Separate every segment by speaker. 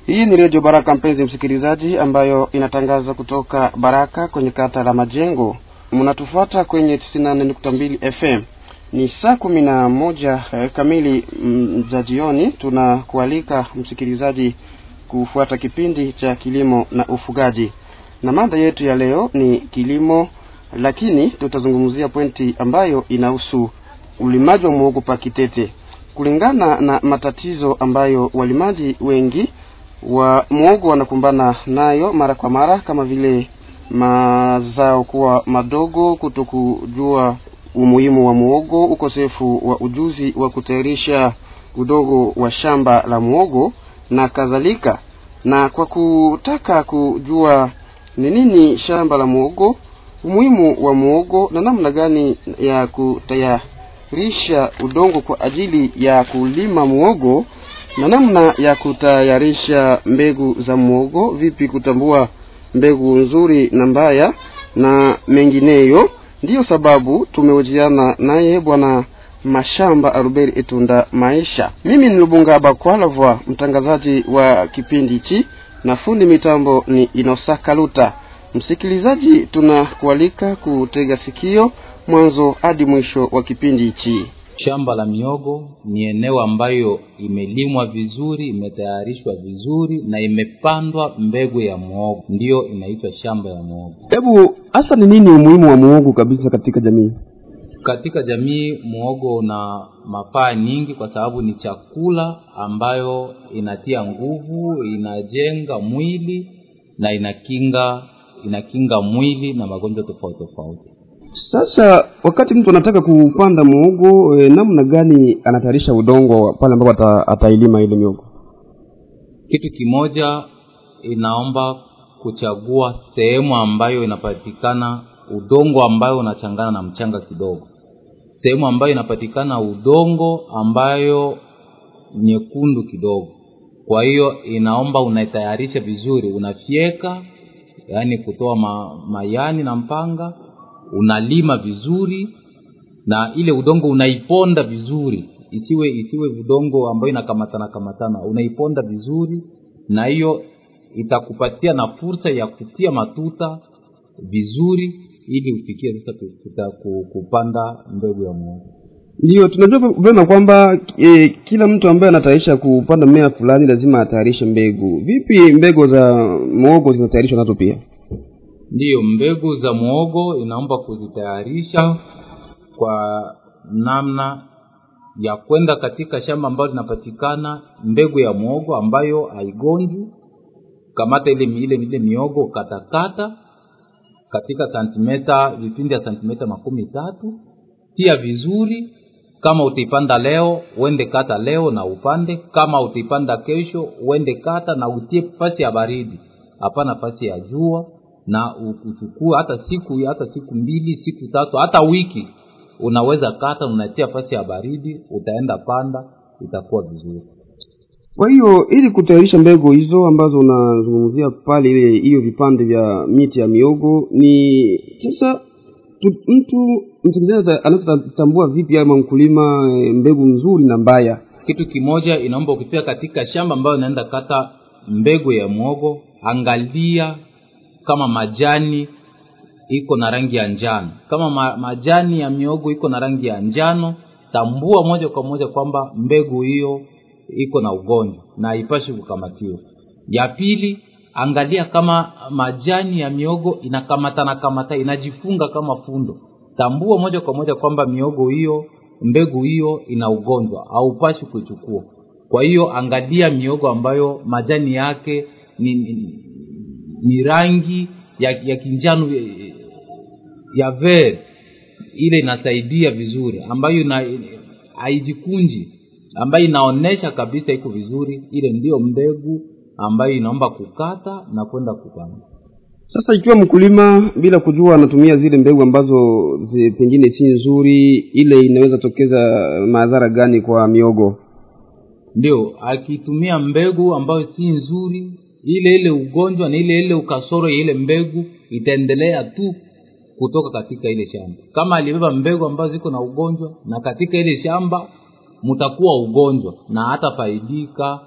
Speaker 1: Hii ni redio Baraka, mpenzi msikilizaji, ambayo inatangaza kutoka Baraka kwenye kata la Majengo. Mnatufuata kwenye tisini na nne nukta mbili FM. Ni saa kumi na moja eh, kamili mm, za jioni. Tunakualika msikilizaji kufuata kipindi cha kilimo na ufugaji, na mada yetu ya leo ni kilimo, lakini tutazungumzia pointi ambayo inahusu ulimaji wa muhogo pa Kitete, kulingana na matatizo ambayo walimaji wengi wa muhogo wanakumbana nayo mara kwa mara, kama vile mazao kuwa madogo, kutokujua umuhimu wa muhogo, ukosefu wa ujuzi wa kutayarisha udongo wa shamba la muhogo na kadhalika. Na kwa kutaka kujua ni nini shamba la muhogo, umuhimu wa muhogo na namna gani ya kutayarisha udongo kwa ajili ya kulima muhogo na namna ya kutayarisha mbegu za muhogo, vipi kutambua mbegu nzuri na mbaya na mengineyo. Ndiyo sababu tumehojiana naye bwana Mashamba Aruberi Etunda Maisha. Mimi ni Lubunga Bakwalavwa, mtangazaji wa kipindi hichi, na fundi mitambo ni Inosa Kaluta. Msikilizaji, tunakualika kutega sikio mwanzo hadi mwisho wa kipindi hichi.
Speaker 2: Shamba la miogo ni eneo ambayo imelimwa vizuri, imetayarishwa vizuri na imepandwa mbegu ya muhogo, ndiyo inaitwa shamba ya muhogo.
Speaker 1: Hebu hasa ni nini umuhimu wa muhogo kabisa katika jamii?
Speaker 2: Katika jamii muhogo una mafaa nyingi, kwa sababu ni chakula ambayo inatia nguvu, inajenga mwili na inakinga inakinga mwili na magonjwa tofauti tofauti.
Speaker 1: Sasa wakati mtu anataka kupanda muhogo e, namna gani anatayarisha udongo pale ambapo ata, atailima ile miogo?
Speaker 2: Kitu kimoja, inaomba kuchagua sehemu ambayo inapatikana udongo ambayo unachangana na mchanga kidogo, sehemu ambayo inapatikana udongo ambayo nyekundu kidogo. Kwa hiyo inaomba unaitayarisha vizuri, unafyeka, yaani kutoa ma, mayani na mpanga unalima vizuri na ile udongo unaiponda vizuri isiwe isiwe udongo ambayo inakamatana kamatana unaiponda vizuri na hiyo itakupatia na fursa ya kutia matuta vizuri ili ufikie sasa kuta, kupanda mbegu ya muhogo
Speaker 1: Ndiyo, tunajua vyema kwamba e, kila mtu ambaye anatayarisha kupanda mmea fulani lazima atayarishe mbegu. Vipi mbegu za muhogo zinatayarishwa nazo pia?
Speaker 2: ndiyo mbegu za muhogo inaomba kuzitayarisha kwa namna ya kwenda katika shamba ambalo linapatikana mbegu ya muhogo ambayo haigonjwi kamata ile ile ile miogo katakata katika santimeta vipindi ya santimeta makumi tatu tia vizuri kama utaipanda leo uende kata leo na upande kama utaipanda kesho uende kata na utie fasi ya baridi hapana fasi ya jua na uchukue hata siku hata siku mbili siku tatu hata wiki unaweza kata unatia fasi ya baridi utaenda panda itakuwa vizuri
Speaker 1: Kwa hiyo ili kutayarisha mbegu hizo ambazo unazungumzia pale, ile hiyo vipande vya miti ya miogo, ni sasa tu, mtu msikilizaji anaweza tambua vipi ama mkulima e, mbegu nzuri na mbaya?
Speaker 2: kitu kimoja inaomba ukifika katika shamba ambayo unaenda kata mbegu ya mwogo angalia kama majani iko na rangi ya njano kama ma, majani ya miogo iko na rangi ya njano tambua moja kwa moja kwamba mbegu hiyo iko na ugonjwa na haipashi kukamatiwa ya pili angalia kama majani ya miogo inakamatana kamata inajifunga kama fundo tambua moja kwa moja kwamba miogo hiyo mbegu hiyo ina ugonjwa haupashi kuichukua kwa hiyo angalia miogo ambayo majani yake ni, ni, ni rangi ya, ya kinjano ya, ya ver ile inasaidia vizuri ambayo ina haijikunji ambayo inaonyesha kabisa iko vizuri ile ndiyo mbegu ambayo inaomba kukata na kwenda kupanda
Speaker 1: Sasa ikiwa mkulima bila kujua anatumia zile mbegu ambazo zi, pengine si nzuri, ile inaweza tokeza madhara gani kwa miogo?
Speaker 2: ndio akitumia mbegu ambayo si nzuri ile ile ugonjwa na ile ile ukasoro ya ile mbegu itaendelea tu kutoka katika ile shamba kama alibeba mbegu ambazo ziko na ugonjwa na katika ile shamba mtakuwa ugonjwa na hatafaidika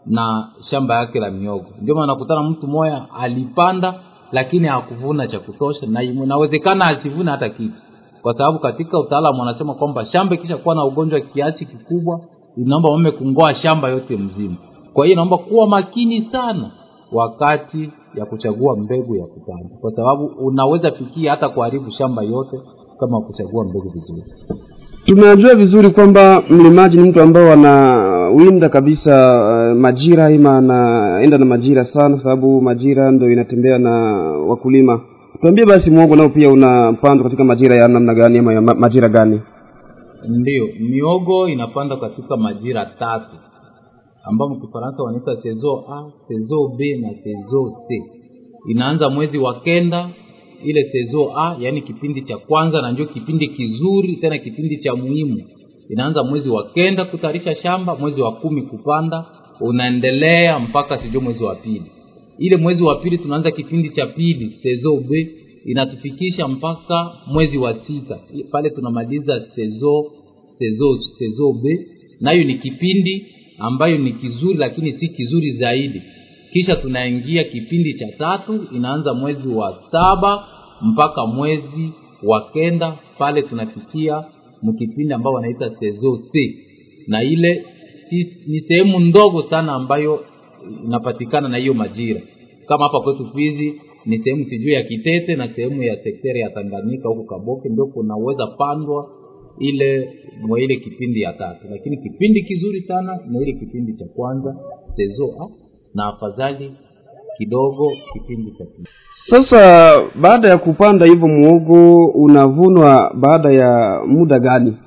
Speaker 2: na shamba yake la miogo ndio maana nakutana mtu moya alipanda lakini hakuvuna cha kutosha na inawezekana asivune hata kitu kwa sababu katika utaalamu wanasema kwamba shamba ikisha kuwa na ugonjwa kiasi kikubwa inaomba mame kungoa shamba yote mzima kwa hiyo inaomba kuwa makini sana wakati ya kuchagua mbegu ya kupanda kwa sababu unaweza fikia hata kuharibu shamba yote kama kuchagua mbegu vizuri
Speaker 1: tunajua vizuri kwamba mlimaji ni mtu ambao anawinda kabisa uh, majira ima anaenda na majira sana sababu majira ndo inatembea na wakulima tuambie basi mwogo nao pia unapandwa katika majira ya namna gani ama ya ma- majira gani
Speaker 2: ndiyo miogo inapandwa katika majira tatu ambapo kifaransa wanaita sezo a sezo b na sezo c inaanza mwezi wa kenda ile sezo a yaani kipindi cha kwanza na ndio kipindi kizuri tena kipindi cha muhimu inaanza mwezi wa kenda kutayarisha shamba mwezi wa kumi kupanda unaendelea mpaka sijui mwezi wa pili ile mwezi wa pili tunaanza kipindi cha pili sezo b inatufikisha mpaka mwezi wa sita pale tunamaliza sezo sezo sezo b nayo ni kipindi ambayo ni kizuri lakini si kizuri zaidi kisha tunaingia kipindi cha tatu inaanza mwezi wa saba mpaka mwezi wa kenda pale tunafikia mkipindi ambao wanaita sezo c na ile si, ni sehemu ndogo sana ambayo inapatikana na hiyo majira kama hapa kwetu fizi ni sehemu sijui ya kitete na sehemu ya sekteri ya tanganyika huku kaboke ndio kunaweza pandwa ile mwa ile kipindi ya tatu lakini kipindi kizuri sana ni ile kipindi cha kwanza sezoa na afadhali kidogo kipindi cha pili
Speaker 1: sasa baada ya kupanda hivyo muogo unavunwa baada ya muda gani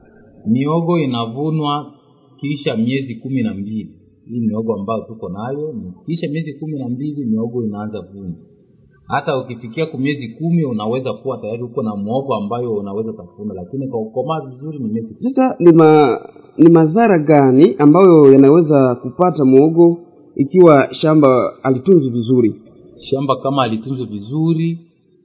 Speaker 2: miogo inavunwa kisha miezi kumi na mbili hii miogo ambayo tuko nayo ni kisha miezi kumi na mbili miogo inaanza vunwa hata ukifikia ku miezi kumi unaweza kuwa tayari uko na mwogo ambayo unaweza tafuna lakini kwa ukomaa vizuri ni miezi
Speaker 1: sasa ni, ma, ni madhara gani ambayo yanaweza kupata muogo ikiwa shamba alitunzi vizuri
Speaker 2: shamba kama alitunzwa vizuri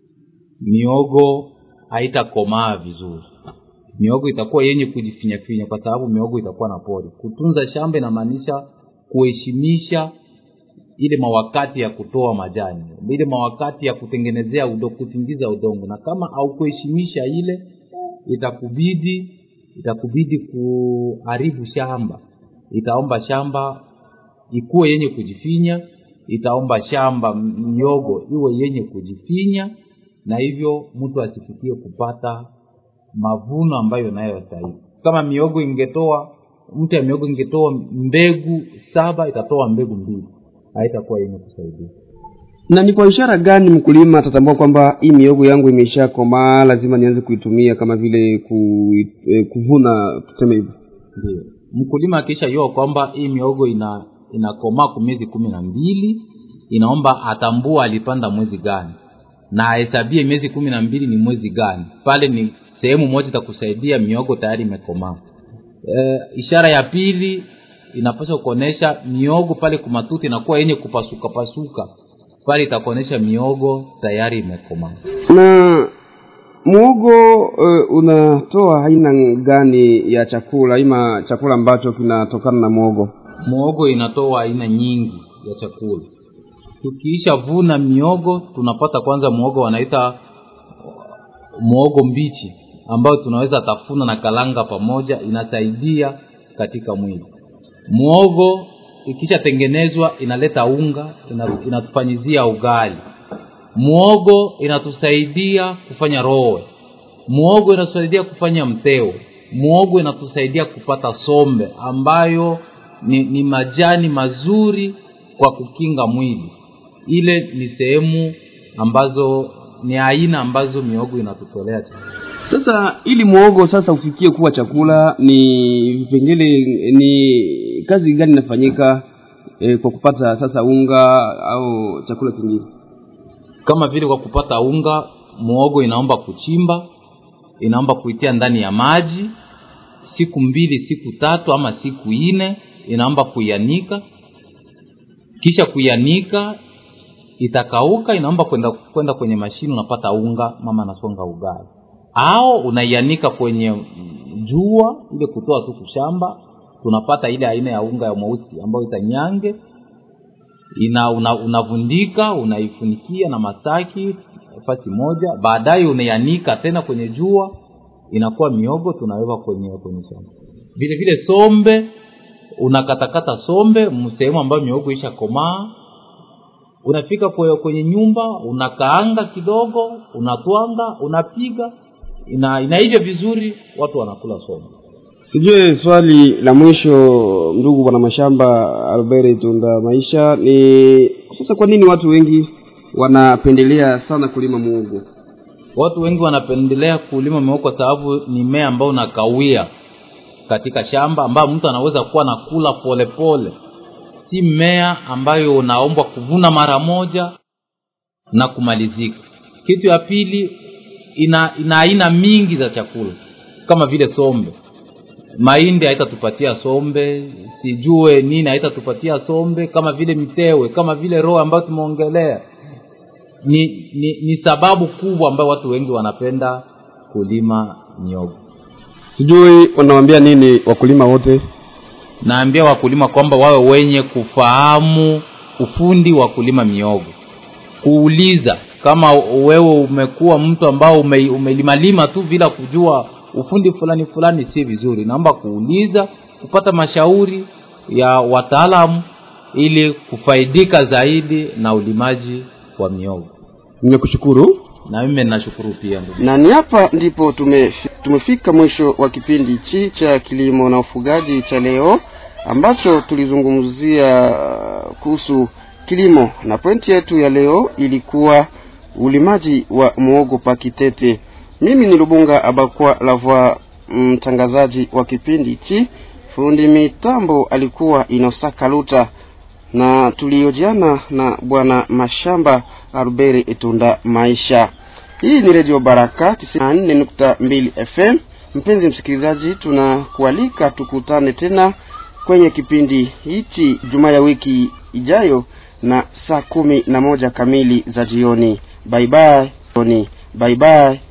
Speaker 2: miogo haitakomaa vizuri miogo itakuwa yenye kujifinyafinya kwa sababu miogo itakuwa na pori kutunza shamba inamaanisha kuheshimisha ile mawakati ya kutoa majani ile mawakati ya kutengenezea udo, kutingiza udongo na kama haukuheshimisha ile itakubidi itakubidi kuharibu shamba itaomba shamba ikuwe yenye kujifinya itaomba shamba miogo iwe yenye kujifinya na hivyo mtu asifikie kupata mavuno ambayo nayostahili kama miogo ingetoa mtu ya miogo ingetoa mbegu saba itatoa mbegu mbili haitakuwa yenye kusaidia
Speaker 1: na ni kwa ishara gani mkulima atatambua kwamba hii miogo yangu imeshakomaa lazima nianze kuitumia kama vile ku, eh, kuvuna tuseme hivyo
Speaker 2: ndio mkulima akishajua kwamba hii miogo ina inakomaa kwa miezi kumi na mbili inaomba atambua alipanda mwezi gani na ahesabie miezi kumi na mbili ni mwezi gani pale ni sehemu moja itakusaidia miogo tayari imekomaa e, ishara ya pili inapaswa kuonyesha miogo pale kumatuti inakuwa yenye kupasuka pasuka pale itakuonyesha miogo tayari imekomaa
Speaker 1: na muogo uh, unatoa aina gani ya chakula ima chakula ambacho kinatokana na muogo
Speaker 2: muogo inatoa aina nyingi ya chakula tukiisha vuna miogo tunapata kwanza muogo wanaita muogo mbichi ambayo tunaweza tafuna na kalanga pamoja inasaidia katika mwili muogo ikishatengenezwa inaleta unga inatufanyizia ugali muogo inatusaidia kufanya rowe muogo inatusaidia kufanya mteo muogo inatusaidia kupata sombe ambayo ni, ni majani mazuri kwa kukinga mwili ile ni sehemu ambazo ni aina ambazo miogo inatutolea
Speaker 1: sasa ili muogo sasa ufikie kuwa chakula ni vipengele ni kazi gani inafanyika e, kwa kupata sasa unga au chakula kingine
Speaker 2: kama vile kwa kupata unga muogo inaomba kuchimba inaomba kuitia ndani ya maji siku mbili siku tatu ama siku nne inaomba kuianika kisha kuianika itakauka inaomba kwenda kwenda kwenye mashine unapata unga mama anasonga ugali au unaianika kwenye jua ile kutoa tu kushamba tunapata ile aina ya unga ya mweusi ambayo itanyange ina una, unavundika unaifunikia na masaki nafasi moja baadaye unaianika tena kwenye jua inakuwa miogo tunaweka kwenye kwenye sombe vile vile sombe unakatakata sombe sehemu ambayo miogo isha komaa unafika kwe- kwenye nyumba unakaanga kidogo unatwanga unapiga ina inaivya vizuri watu wanakula sombe
Speaker 1: sijue swali la mwisho ndugu bwana mashamba albert tunda maisha ni sasa kwa nini watu wengi wanapendelea sana kulima muogo
Speaker 2: watu wengi wanapendelea kulima mihogo kwa sababu ni mmea ambao unakawia katika shamba ambayo mtu anaweza kuwa nakula polepole si mmea ambayo unaombwa kuvuna mara moja na kumalizika kitu ya pili ina ina aina mingi za chakula kama vile sombe mahindi haitatupatia sombe sijue nini haitatupatia sombe kama vile mtewe kama vile roho ambayo tumeongelea ni, ni ni sababu kubwa ambayo watu wengi wanapenda kulima miogo
Speaker 1: sijui wanawambia nini wakulima wote
Speaker 2: naambia wakulima kwamba wawe wenye kufahamu ufundi wa kulima miogo kuuliza kama wewe umekuwa mtu ambao ume, umelimalima tu bila kujua ufundi fulani fulani si vizuri naomba kuuliza kupata mashauri ya wataalamu ili kufaidika zaidi na ulimaji wa miogo
Speaker 1: nimekushukuru
Speaker 2: na mimi nashukuru pia ndugu
Speaker 1: na ni hapa ndipo tume, tumefika mwisho wa kipindi hichi cha kilimo na ufugaji cha leo ambacho tulizungumzia uh, kuhusu kilimo na pointi yetu ya leo ilikuwa ulimaji wa muogo pakitete mimi ni lubunga abakwa lavwa mtangazaji wa kipindi hichi fundi mitambo alikuwa inosaka luta na tuliojiana na bwana mashamba arubere etunda maisha hii ni redio baraka 94.2 fm mpenzi msikilizaji tunakualika tukutane tena kwenye kipindi hichi jumaa ya wiki ijayo na saa kumi na moja kamili za jioni bye bye bye bye